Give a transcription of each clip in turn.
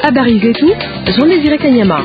Habari zetu Jean Desire Kanyama.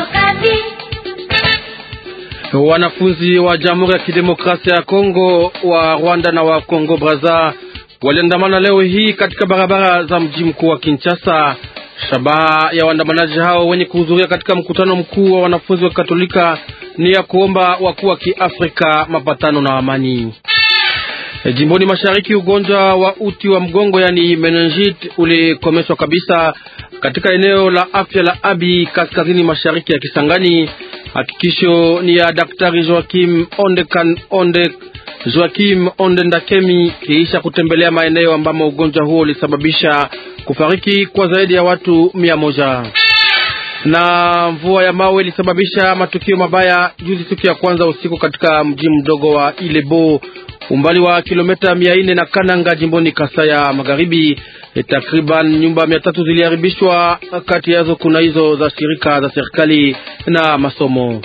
Wanafunzi wa Jamhuri ya Kidemokrasia ya Kongo wa Rwanda na wa Kongo Braza waliandamana leo hii katika barabara za mji mkuu wa Kinshasa. Shabaha ya waandamanaji hao wenye kuhudhuria katika mkutano mkuu wa wanafunzi wa Katolika ni ya kuomba wakuu wa Kiafrika mapatano na amani. E, jimboni mashariki ugonjwa wa uti wa mgongo yani meningite ulikomeshwa kabisa katika eneo la afya la Abi kaskazini mashariki ya Kisangani. Hakikisho ni ya Daktari Joakim Onde kan, Onde Joakim Onde Ndakemi kiisha kutembelea maeneo ambamo ugonjwa huo ulisababisha kufariki kwa zaidi ya watu mia moja. Na mvua ya mawe ilisababisha matukio mabaya juzi siku ya kwanza usiku katika mji mdogo wa Ilebo umbali wa kilomita mia nne na Kananga jimboni Kasaya Magharibi. E, takriban nyumba mia tatu ziliharibishwa, kati yazo kuna hizo za shirika za serikali na masomo.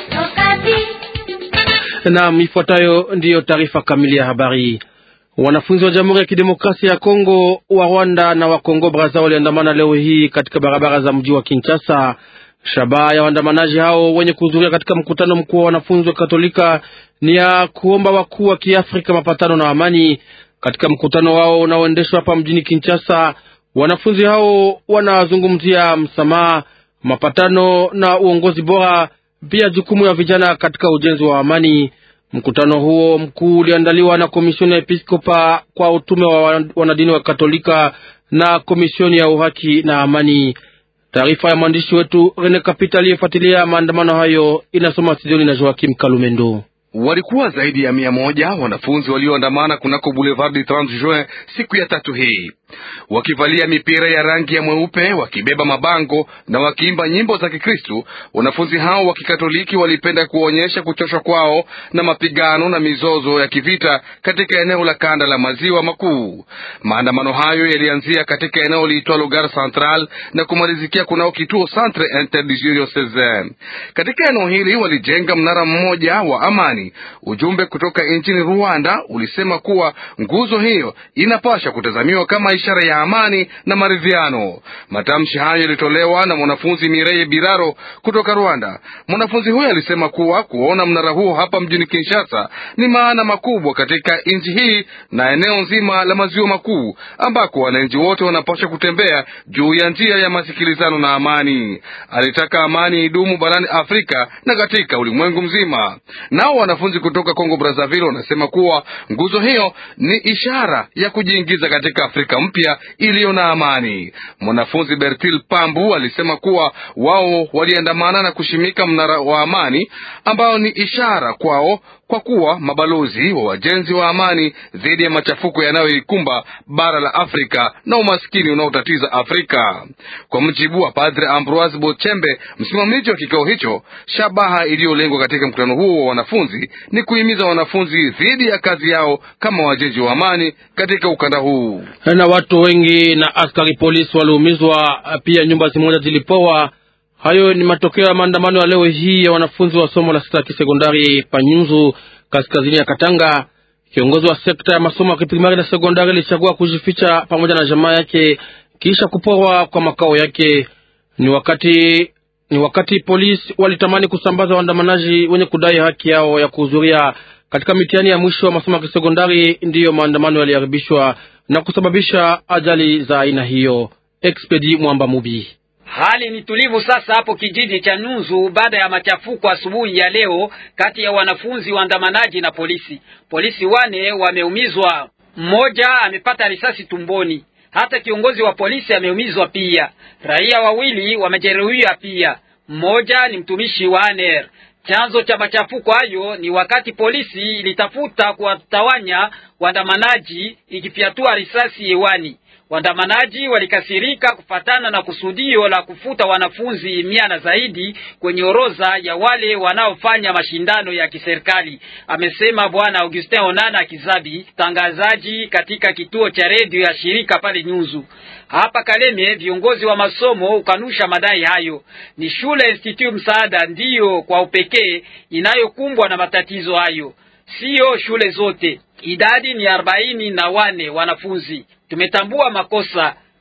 Na ifuatayo ndiyo taarifa kamili ya habari. Wanafunzi wa Jamhuri ya Kidemokrasia ya Kongo wa Rwanda na wa Kongo Braza waliandamana leo hii katika barabara za mji wa Kinshasa. Shabaha ya waandamanaji hao wenye kuhudhuria katika mkutano mkuu wa wanafunzi wa Katolika ni ya kuomba wakuu wa Kiafrika mapatano na amani. Katika mkutano wao unaoendeshwa hapa mjini Kinshasa, wanafunzi hao wanazungumzia msamaha, mapatano na uongozi bora, pia jukumu ya vijana katika ujenzi wa amani. Mkutano huo mkuu uliandaliwa na komisioni ya episkopa kwa utume wa wanadini wa Katolika na komisioni ya uhaki na amani. Taarifa ya mwandishi wetu Rene Kapita aliyefuatilia maandamano hayo inasoma studioni na Joakim Kalumendo. Walikuwa zaidi ya mia moja wanafunzi walioandamana kunako Boulevard du 30 Juin siku ya tatu hii, wakivalia mipira ya rangi ya mweupe, wakibeba mabango na wakiimba nyimbo za Kikristu. Wanafunzi hao wa Kikatoliki walipenda kuonyesha kuchoshwa kwao na mapigano na mizozo ya kivita katika eneo la kanda la maziwa makuu. Maandamano hayo yalianzia katika eneo liitwalo Gare Central na kumalizikia kunao kituo Centre Interdiocesain. Katika eneo hili walijenga mnara mmoja wa amani. Ujumbe kutoka nchini Rwanda ulisema kuwa nguzo hiyo inapasha kutazamiwa kama ishara ya amani na maridhiano. Matamshi hayo yalitolewa na mwanafunzi Mireye Biraro kutoka Rwanda. Mwanafunzi huyo alisema kuwa kuona mnara huo hapa mjini Kinshasa ni maana makubwa katika nchi hii na eneo nzima la maziwa makuu, ambako wananchi wote wanapasha kutembea juu ya njia ya masikilizano na amani. Alitaka amani idumu barani Afrika na katika ulimwengu mzima. Nao wanafunzi kutoka Kongo Brazzaville wanasema kuwa nguzo hiyo ni ishara ya kujiingiza katika Afrika mpya iliyo na amani. Mwanafunzi Bertil Pambu alisema kuwa wao waliandamana na kushimika mnara wa amani ambao ni ishara kwao kwa kuwa mabalozi wa wajenzi wa amani dhidi ya machafuko yanayoikumba bara la Afrika na umaskini unaotatiza Afrika. Kwa mujibu wa Padre Ambroise Bochembe, msimamizi wa kikao hicho, shabaha iliyolengwa katika mkutano huo wa wanafunzi ni kuhimiza wanafunzi dhidi ya kazi yao kama wajenzi wa amani katika ukanda huu. Na watu wengi na askari polisi waliumizwa, pia nyumba zimoja zilipoa. Hayo ni matokeo ya maandamano ya leo hii ya wanafunzi wa somo la sita ya kisekondari Panyunzu, kaskazini ya Katanga. Kiongozi wa sekta ya masomo ya kiprimari na sekondari alichagua kujificha pamoja na jamaa yake kisha kuporwa kwa makao yake. Ni wakati ni wakati polisi walitamani kusambaza waandamanaji wenye kudai haki yao ya kuhudhuria katika mitihani ya mwisho wa masomo ya kisekondari, ndiyo maandamano yaliharibishwa na kusababisha ajali za aina hiyo. Expedi Mwamba Mubi Hali ni tulivu sasa hapo kijiji cha Nunzu baada ya machafuko asubuhi ya leo kati ya wanafunzi waandamanaji na polisi. Polisi wane wameumizwa, mmoja amepata risasi tumboni. Hata kiongozi wa polisi ameumizwa pia. Raia wawili wamejeruhiwa pia, mmoja ni mtumishi wa ANR. Chanzo cha machafuko hayo ni wakati polisi ilitafuta kuwatawanya waandamanaji ikifyatua risasi hewani. Waandamanaji walikasirika kufatana na kusudio la kufuta wanafunzi mia na zaidi kwenye orodha ya wale wanaofanya mashindano ya kiserikali, amesema Bwana Augustin Onana Kizabi, tangazaji katika kituo cha redio ya shirika pale Nyunzu. Hapa Kaleme, viongozi wa masomo ukanusha madai hayo. Ni shule Institut Msaada ndiyo kwa upekee inayokumbwa na matatizo hayo, siyo shule zote. Idadi ni arobaini na wane wanafunzi. Tumetambua makosa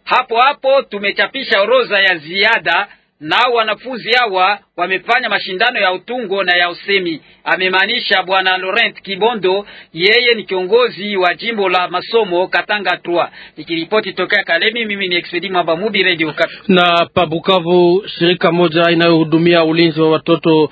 Hapo hapo tumechapisha orodha ya ziada nao wanafunzi hawa wamefanya mashindano ya utungo na ya usemi, amemaanisha bwana Laurent Kibondo. Yeye ni kiongozi wa jimbo la masomo Katanga 3. Nikiripoti tokea Kalemi, mimi ni Expedi Mwamba Mubi, Radio Okapi. Na Pabukavu, shirika moja inayohudumia ulinzi wa watoto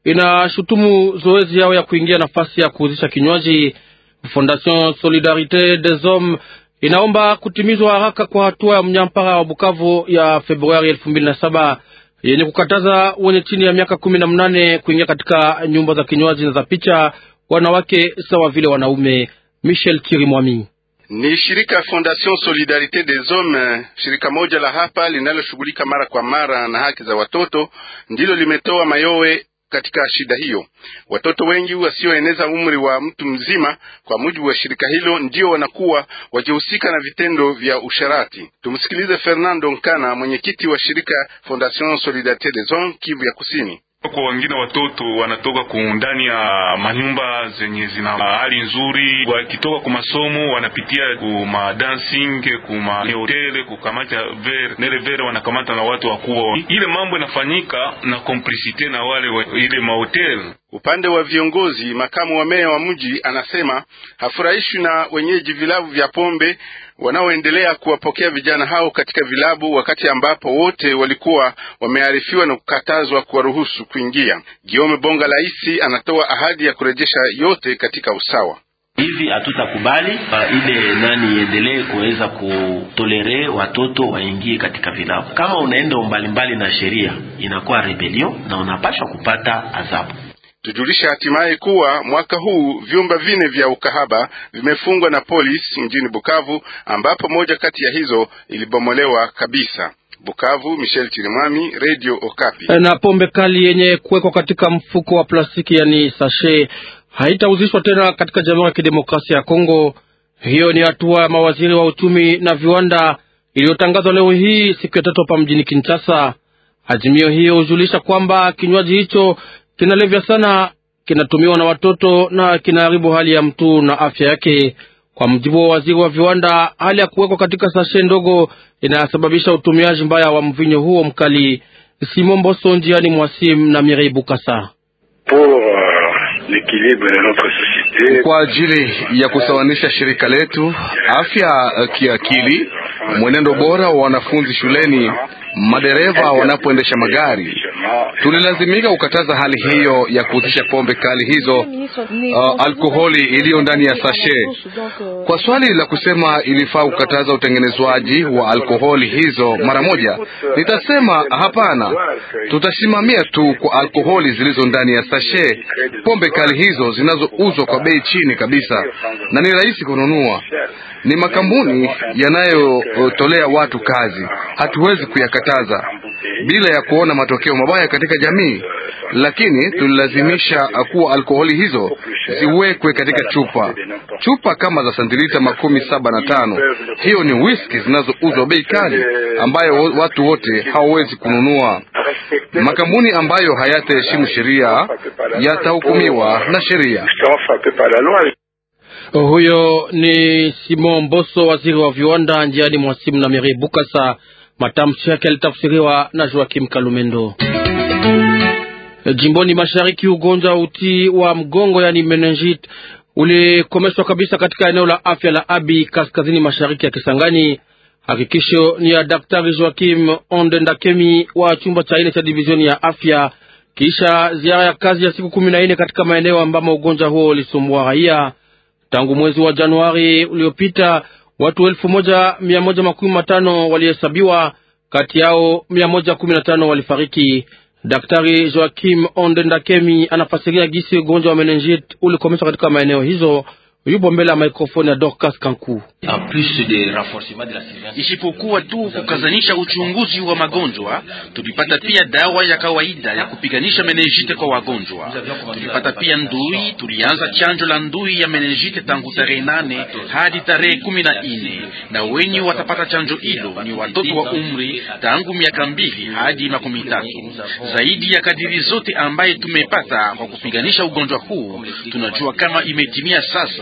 inashutumu zoezi yao ya kuingia nafasi ya kuuzisha kinywaji. Fondation Solidarite des Hommes inaomba kutimizwa haraka kwa hatua ya mnyampara wa Bukavu ya Februari elfu mbili na saba yenye kukataza wenye chini ya miaka kumi na mnane kuingia katika nyumba za kinywaji na za picha, wanawake sawa vile wanaume. Michel Chirimwami ni shirika Fondation Solidarite des Hommes, shirika moja la hapa linaloshughulika mara kwa mara na haki za watoto, ndilo limetoa mayowe katika shida hiyo. Watoto wengi wasioeneza umri wa mtu mzima, kwa mujibu wa shirika hilo, ndio wanakuwa wakihusika na vitendo vya usharati. Tumsikilize Fernando Nkana, mwenyekiti wa shirika Fondation Solidarite des Hommes Kivu ya Kusini. Kwa wengine watoto wanatoka ndani ya manyumba zenye zina hali nzuri, wakitoka kwa masomo wanapitia kuma dancing kuma hotel kukamata ver nele ver, wanakamata na watu wakubwa. Ile mambo inafanyika na complicite na wale wa ile mahotel. Upande wa viongozi, makamu wa meya wa mji anasema hafurahishwi na wenyeji vilabu vya pombe wanaoendelea kuwapokea vijana hao katika vilabu, wakati ambapo wote walikuwa wamearifiwa na kukatazwa kuwaruhusu kuingia. Giome Bonga Laisi anatoa ahadi ya kurejesha yote katika usawa. Hivi hatutakubali ile nani iendelee kuweza kutolere watoto waingie katika vilabu. Kama unaenda mbalimbali na sheria, inakuwa rebellion na unapaswa kupata adhabu. Tujulisha hatimaye kuwa mwaka huu vyumba vine vya ukahaba vimefungwa na polisi mjini Bukavu, ambapo moja kati ya hizo ilibomolewa kabisa. Bukavu, Michel Chirimwami, Radio Okapi. Na pombe kali yenye kuwekwa katika mfuko wa plastiki yani sashe haitauzishwa tena katika Jamhuri ya Kidemokrasia ya Kongo. Hiyo ni hatua ya mawaziri wa uchumi na viwanda iliyotangazwa leo hii siku ya tatu hapa mjini Kinshasa. Azimio hiyo hujulisha kwamba kinywaji hicho kinalevya sana, kinatumiwa na watoto na kinaharibu hali ya mtu na afya yake. Kwa mjibu wa waziri wa viwanda, hali ya kuwekwa katika sashe ndogo inasababisha utumiaji mbaya wa mvinyo huo mkali. Simon Mboso njiani mwasim na Mirei Bukasa. Kwa ajili ya kusawanisha shirika letu, afya kiakili, mwenendo bora wa wanafunzi shuleni, madereva wanapoendesha magari, tulilazimika kukataza hali hiyo ya kuhusisha pombe kali hizo, uh, alkoholi iliyo ndani ya sashe. Kwa swali la kusema ilifaa kukataza utengenezwaji wa alkoholi hizo mara moja, nitasema hapana. Tutasimamia tu kwa alkoholi zilizo ndani ya sashe, pombe kali hizo zinazouzwa kwa bei chini kabisa na ni rahisi kununua. Ni makampuni yanayotolea watu kazi, hatuwezi kuyakataza bila ya kuona matokeo mabaya katika jamii, lakini tulilazimisha kuwa alkoholi hizo ziwekwe katika chupa chupa kama za santilita makumi saba na tano. Hiyo ni whisky zinazouzwa bei kali ambayo watu wote hawawezi kununua. Makampuni ambayo hayataheshimu sheria yatahukumiwa na sheria. Huyo ni Simon Mboso, waziri wa viwanda, njiani mwasimu na Meri Bukasa. Matamshi yake yalitafsiriwa na Joakim Kalumendo. Jimboni mashariki, ugonjwa uti wa mgongo yani meningit ulikomeshwa kabisa katika eneo la afya la Abi kaskazini mashariki ya Kisangani. Hakikisho ni ya Daktari Joakim Ondendakemi wa chumba cha ine cha divizioni ya afya, kisha ziara ya kazi ya siku kumi na nne katika maeneo ambamo ugonjwa huo ulisumbua raia tangu mwezi wa Januari uliopita. Watu elfu moja mia moja makumi matano walihesabiwa, kati yao mia moja kumi na tano walifariki. Daktari Joakim Ondendakemi anafasiria gisi ugonjwa wa meningit ulikomeshwa katika maeneo hizo. Yupo mbele ya mikrofoni ya Dorcas Kanku. Isipokuwa tu kukazanisha uchunguzi wa magonjwa, tulipata pia dawa ya kawaida ya kupiganisha meningite kwa wagonjwa. Tulipata pia ndui. Tulianza chanjo la ndui ya meningite tangu tarehe nane hadi tarehe kumi na nne na wenye watapata chanjo hilo ni watoto wa umri tangu miaka mbili hadi makumi tatu. Zaidi ya kadiri zote ambaye tumepata kwa kupiganisha ugonjwa huu, tunajua kama imetimia sasa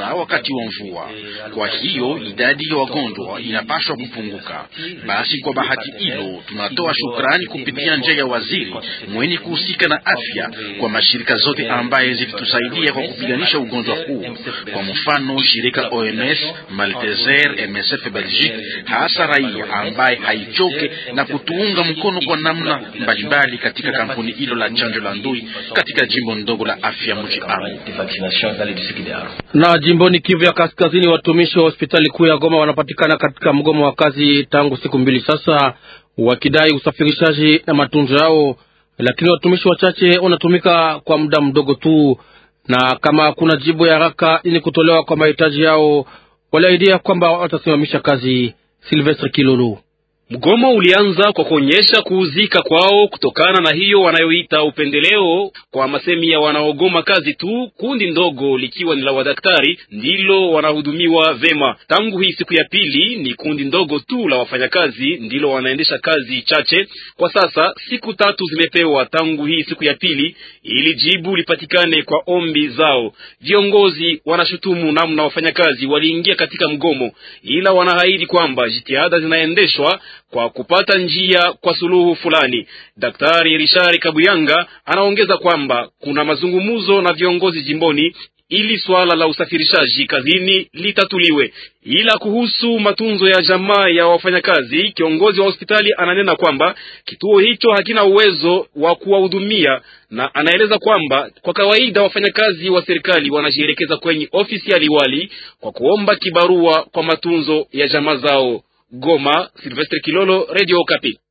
wakati wa mvua. Kwa hiyo idadi ya wagonjwa inapaswa kupunguka. Basi kwa bahati hilo, tunatoa shukrani kupitia njia ya waziri mwenye kuhusika na afya kwa mashirika zote ambaye zilitusaidia kwa kupiganisha ugonjwa huu, kwa mfano shirika OMS, Malteser, MSF Belgique, hasa raia ambaye haichoke na kutuunga mkono kwa namna mbalimbali katika kampuni hilo la chanjo la ndui katika jimbo ndogo la afya mji Aru. Na jimboni Kivu ya Kaskazini, watumishi wa hospitali kuu ya Goma wanapatikana katika mgomo wa kazi tangu siku mbili sasa, wakidai usafirishaji na matunzo yao, lakini watumishi wachache wanatumika kwa muda mdogo tu, na kama hakuna jibu ya haraka ili kutolewa kwa mahitaji yao, waliahidia kwamba watasimamisha kazi. Silvestre Kilolo Mgomo ulianza kwa kuonyesha kuuzika kwao kutokana na hiyo wanayoita upendeleo. Kwa masemi ya wanaogoma kazi tu, kundi ndogo likiwa ni la wadaktari ndilo wanahudumiwa vema. Tangu hii siku ya pili, ni kundi ndogo tu la wafanyakazi ndilo wanaendesha kazi chache. Kwa sasa siku tatu zimepewa tangu hii siku ya pili ili jibu lipatikane kwa ombi zao. Viongozi wanashutumu namna wafanyakazi waliingia katika mgomo, ila wanaahidi kwamba jitihada zinaendeshwa kwa kupata njia kwa suluhu fulani. Daktari Rishari Kabuyanga anaongeza kwamba kuna mazungumzo na viongozi jimboni ili swala la usafirishaji kazini litatuliwe. Ila kuhusu matunzo ya jamaa ya wafanyakazi, kiongozi wa hospitali ananena kwamba kituo hicho hakina uwezo wa kuwahudumia, na anaeleza kwamba kwa kawaida wafanyakazi wa serikali wanajielekeza kwenye ofisi ya liwali kwa kuomba kibarua kwa matunzo ya jamaa zao. Goma, Silvestre Kilolo, Radio Okapi.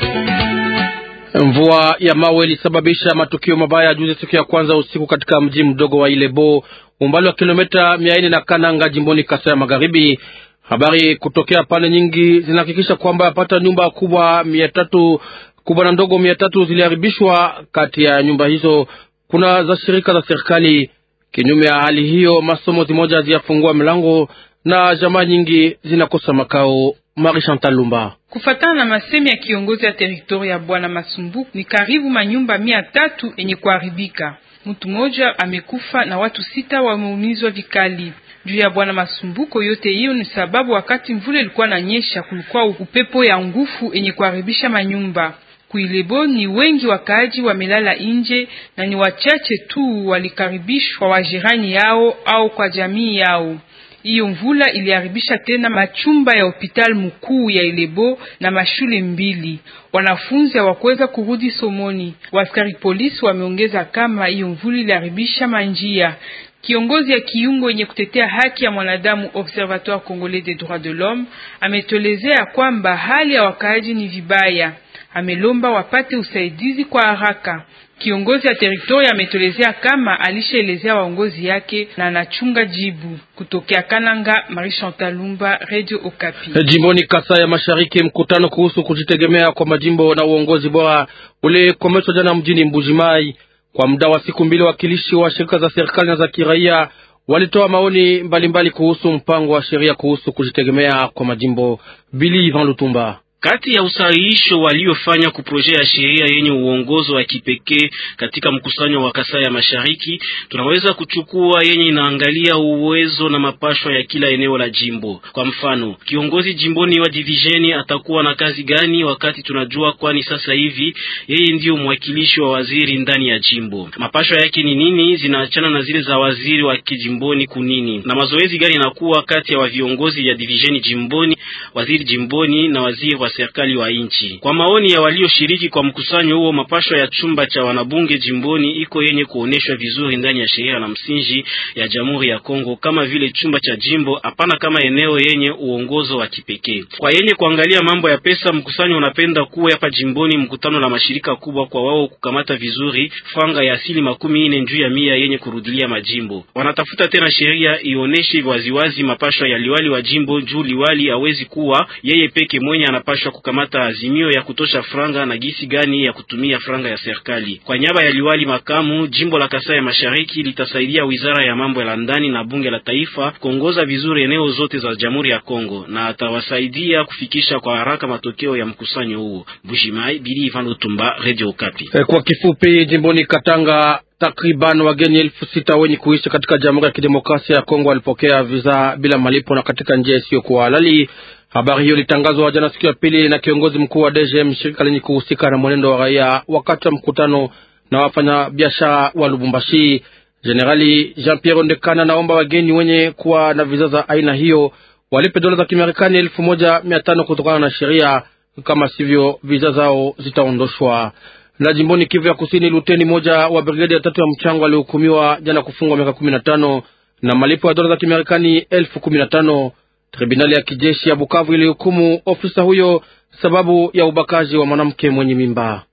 Mvua ya mawe ilisababisha matukio mabaya juzi siku ya kwanza usiku katika mji mdogo wa Ilebo, umbali wa kilomita mia nne na Kananga, jimboni Kasai ya Magharibi. Habari kutokea pande nyingi zinahakikisha kwamba yapata nyumba kubwa mia tatu kubwa na ndogo mia tatu ziliharibishwa. Kati ya nyumba hizo kuna za shirika za serikali. Kinyume ya hali hiyo, masomo zimoja haziyafungua milango na jamaa nyingi zinakosa makao. Marie Chantal Lumba. Kufatana na masemi ya kiongozi ya teritori ya Bwana Masumbuku, ni karibu manyumba mia tatu yenye kuharibika. Mtu mmoja amekufa na watu sita wameumizwa vikali. Juu ya Bwana Masumbuko, yote hiyo ni sababu wakati mvula ilikuwa na nyesha, kulikuwa upepo ya nguvu yenye kuharibisha manyumba. Kuilebo ni wengi wakaaji wamelala nje na ni wachache tu walikaribishwa wajirani yao au kwa jamii yao. Hiyo mvula iliharibisha tena machumba ya hospitali mkuu ya Ilebo na mashule mbili. Wanafunzi hawakuweza kurudi somoni. Waskari polisi wameongeza kama hiyo mvula iliharibisha manjia. Kiongozi ya kiungo yenye kutetea haki ya mwanadamu Observatoire Congolais des Droits de l'Homme ametolezea kwamba hali ya wakaaji ni vibaya. Amelomba wapate usaidizi kwa haraka. Kiongozi ya teritori ametolezea kama alishaelezea waongozi yake na anachunga jibu. Kutokea Kananga, Marie Chantal Lumba, Radio Okapi. Jimboni Kasai ya Mashariki, mkutano kuhusu kujitegemea kwa majimbo na uongozi bora ulikomeshwa jana mjini Mbujimai. Kwa muda wa siku mbili, wakilishi wa shirika za serikali na za kiraia walitoa maoni mbalimbali mbali kuhusu mpango wa sheria kuhusu kujitegemea kwa majimbo. Bili Ivan Lutumba kati ya usahihisho waliofanya kuproje ya sheria yenye uongozo wa kipekee katika mkusanyo wa Kasai ya Mashariki, tunaweza kuchukua yenye inaangalia uwezo na mapashwa ya kila eneo la jimbo. Kwa mfano, kiongozi jimboni wa divisheni atakuwa na kazi gani, wakati tunajua, kwani sasa hivi yeye ndiyo mwakilishi wa waziri ndani ya jimbo. Mapashwa yake ni nini? Zinaachana na zile za waziri wa kijimboni kunini, na mazoezi gani inakuwa kati ya wa viongozi ya divisheni jimboni, waziri jimboni na waziri wa serikali wa nchi. Kwa maoni ya walioshiriki kwa mkusanyo huo, mapashwa ya chumba cha wanabunge jimboni iko yenye kuoneshwa vizuri ndani ya sheria na msingi ya Jamhuri ya Kongo, kama vile chumba cha jimbo, hapana kama eneo yenye uongozo wa kipekee. Kwa yenye kuangalia mambo ya pesa, mkusanyo unapenda kuwa hapa jimboni mkutano na mashirika kubwa, kwa wao kukamata vizuri franga ya asili makumi ine juu ya mia yenye kurudilia majimbo. Wanatafuta tena sheria ioneshe waziwazi mapashwa ya liwali wa jimbo, juu liwali hawezi kuwa yeye peke mwenye anapashwa kukamata azimio ya kutosha franga na gisi gani ya kutumia franga ya serikali. Kwa nyaba ya liwali makamu, jimbo la Kasai ya Mashariki litasaidia wizara ya mambo ya ndani na bunge la taifa kuongoza vizuri eneo zote za Jamhuri ya Kongo na atawasaidia kufikisha kwa haraka matokeo ya mkusanyo huo. Bushimai Bili Ivan Lutumba, Radio Okapi. Kwa kifupi, jimboni Katanga takriban wageni elfu sita wenye kuishi katika Jamhuri ya Kidemokrasia ya Kongo walipokea visa bila malipo na katika njia isiyokuwa halali. Habari hiyo ilitangazwa jana siku ya pili na kiongozi mkuu wa DGM, shirika lenye kuhusika na mwenendo wa raia, wakati wa mkutano na wafanya biashara wa Lubumbashi. Jenerali Jean Pierre Ondekana naomba wageni wenye kuwa na visa za aina hiyo walipe dola za Kimarekani elfu moja mia tano kutokana na sheria, kama sivyo visa zao zitaondoshwa. Na jimboni Kivu ya Kusini, luteni moja wa brigedi ya tatu ya mchango alihukumiwa jana kufungwa miaka kumi na tano na malipo ya dola za Kimarekani elfu kumi na tano. Tribunali ya kijeshi ya Bukavu ilihukumu ofisa huyo sababu ya ubakaji wa mwanamke mwenye mimba.